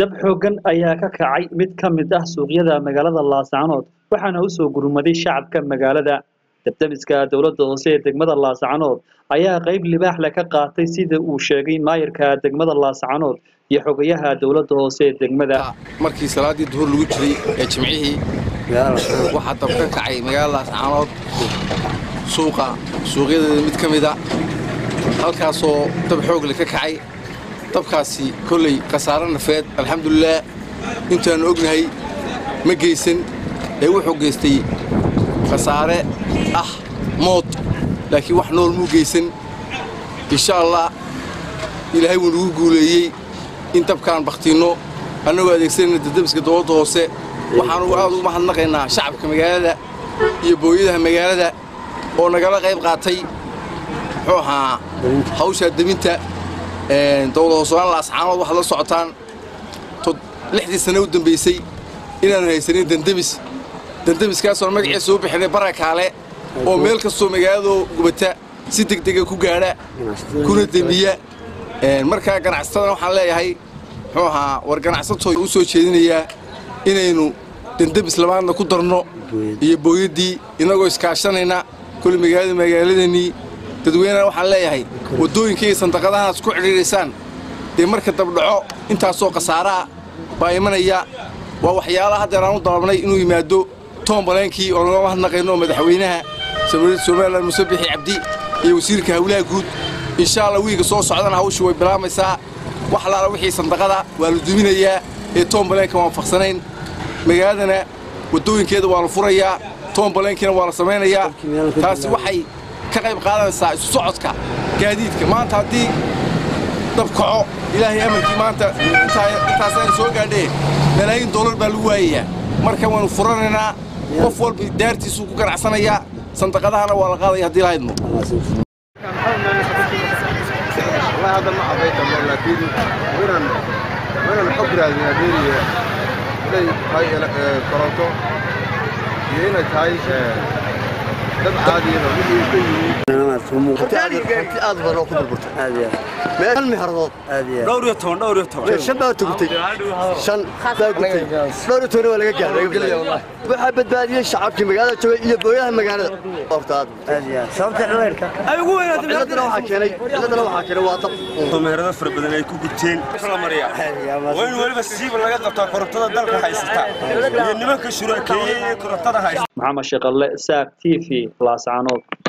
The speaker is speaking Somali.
dab xooggan ayaa ka kacay mid ka mid ah suuqyada magaalada laascanood waxaana u soo gurmaday shacabka magaalada dabdamiska dowladda hoose ee degmada laascanood ayaa qayb libaax leh ka qaatay sida uu sheegay maayarka degmada laascanood iyo xogayaha dowladda hoose ee degmada markii salaadii duhur lagu jiray ee jimcihii waxaa dab ka kacay magaalada laascanood suuqa suuqyadeeda mid ka mida halkaasoo dab xoogle ka kacay dabkaasi kolley khasaare nafeed alxamdulilaah intaannu ognahay ma geysan ee wuxuu geystay khasaare ah mood laakiin wax nool muu geysan insha allah ilaahay wuu nagu guuleeyey in dabkaan bakhtiinno annagoo adeegsanayna dadamiska dowladda hoose waxaanu aad ugu mahadnaqaynaa shacabka magaalada iyo booyadaha magaalada oo nagala qayb qaatay muxuu ahaa hawshaa deminta dowlad hoosaan laascaanood waxaad la socotaan lixdii sanne u dambaysay inaanu haysanin dandemis dandemiskaasoo magaciisa u bixinay barakaale oo meel kastoo magaaladoo gubata si degdega ku gaadha kuna demiya markaa ganacsatadana waxaan leeyahay muxuu ahaa war ganacsatooy u soo jeedinayaa inaynu dandemis labaadna ku darno iyo booyaddii innagoo iskaashanayna kole magaalada magaaladanii dadweynena waxaan leeyahay waddooyinka iyo sandaqadahaas ku cidhiidhaysaan dee marka dabdhaco intaasoo khasaaraa baa imanaya waa waxyaalaha haddeer aan u dalabnay inuu yimaado toom baleenkii oo naga mahadnaqayno madaxweynaha jamhuuriyadda somalilan muse bixi cabdi iyo wasiirka hawlaha guud insha allah wiiga soo socdana hawshu way bilaamaysaa wax laala wixii sandaqada waa la duminayaa ee toom baleenka waan faqsanayn magaaladana waddooyinkeeda waa la furayaa toom baleenkiina waa la samaynayaa taasi waxay ka qayb qaadanaysaa isu socodka gaadiidka maanta haddii dab kaco ilaahay amarkii maanta intaasayna soo gaadhee malaayiin dollar baa lagu waayayaa marka waynu furanaynaa qof walba daartiisuu ku ganacsanayaa sandaqadahana waa la qaadaya haddii lahaydmo والله هذا ما عطيته لكن وين وين الحكر هذه هذه هاي كورنتو هنا هاي dad caadi ah wixii ka yimid aad badan oo ku burburtay meel miharadood dhowr iyo toban dhowr iyo toban shan baa tugtay shan baa gutay dhowr iyo toban waa laga gaaray waxaa badbaadiyey shacabkii magaalada joogay iyo booyaha magaalada horta aad sababta cileerka ay ugu weynaatay ciladana waxaa keenay ciladana waxaa keenay waa dab meherado fara badan ay ku gubteen la mariya waa in weliba siiba laga qabtaa korontada dalka haysata iyo nimanka shuraakeeye ee korontada haysta maxamed sheekalle saab t v laascanood